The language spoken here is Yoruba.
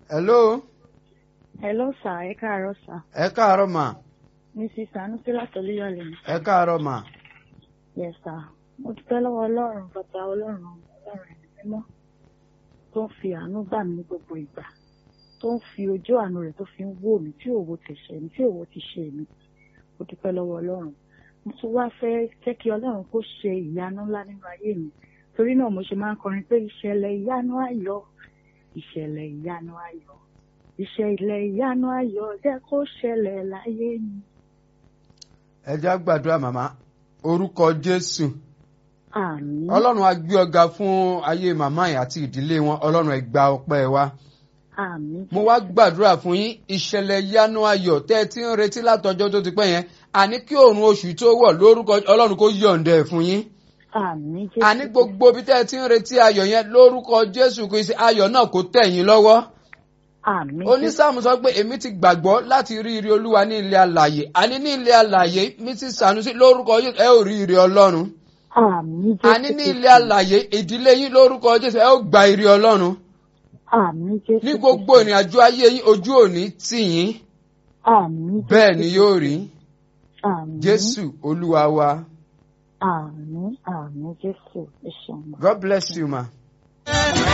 hello Hello sir, ẹ káàárọ̀ sir. ẹ káàárọ̀ mà Mrs. Sanusi látọ̀lẹ́yọ̀lẹ̀ ni. ẹ káàárọ̀ mà Yes sir. Mo dúpẹ́ lọ́wọ́ Ọlọ́run bàbá Ọlọ́run Ọlọ́run ẹ̀mí mímọ́ tó ń fi àánú gbà mí ní gbogbo ìgbà tó ń fi ojú àánú rẹ̀ tó fi ń wò mí tí òwò ti ṣe mí tí òwò ti ṣe mí. Mo dúpẹ́ lọ́wọ́ Ọlọ́run. Mo tún wá fẹ́ jẹ́ kí Ọlọ́run kó ṣe ìyanu ńlá nínú ayé mi. Torí náà mo ṣe máa ń kọrin pé ìṣẹ̀lẹ̀ ìyanu ayọ̀ ìṣẹ̀lẹ̀ ìyanu ayọ̀ ìṣẹ̀lẹ̀ ìyanu ayọ̀ jẹ́ kó ṣẹlẹ̀ láyé mi. ẹ já gbàdúrà màmá orúkọ jésù Àmín. ọlọ́run á gbé ọ̀gá fún ayé màmá yìí àti ìdílé wọn ọlọ́run ẹ gba ọpẹ́ wa Àmín. mo wá gbàdúrà fún yín ìṣẹ̀lẹ̀ yanu ayọ̀ tẹ́ ẹ ti ń retí látọjọ́ tó ti pẹ́ yẹn àní kí òòrùn oṣù tó wọ̀ lórúkọ ọlọ́run kó yọ̀ǹda ẹ̀ fún yín Àmín Jésù. àní gbogbo bí tẹ́ ẹ ti ń retí ayọ̀ yẹn lórúkọ jésù kristi ayọ̀ náà kó tẹ̀ yín lọ́wọ́ Àmín Jésù. onísàmù sọ pé èmi ti gbàgbọ́ láti rí ire olúwa ní ilé alàyè àní ní ilé alàyè mi ti sànúsí lórúkọ jésù ẹ ò rí ire ọlọ́run Àmín Jésù. àní ní ilé alàyè ìdílé yín lórúkọ jésù ẹ ó gba ire ọlọ́run Àmín Jésù. ní gbogbo ìrìn àjò ayé yín ojú òní tì yín Àmín Jésù. bẹ́ẹ̀ ni yóò rí Àmín. jésù olúwa wa Àmín. Àmín Jésù. Ẹ ṣeun. god bless you ma.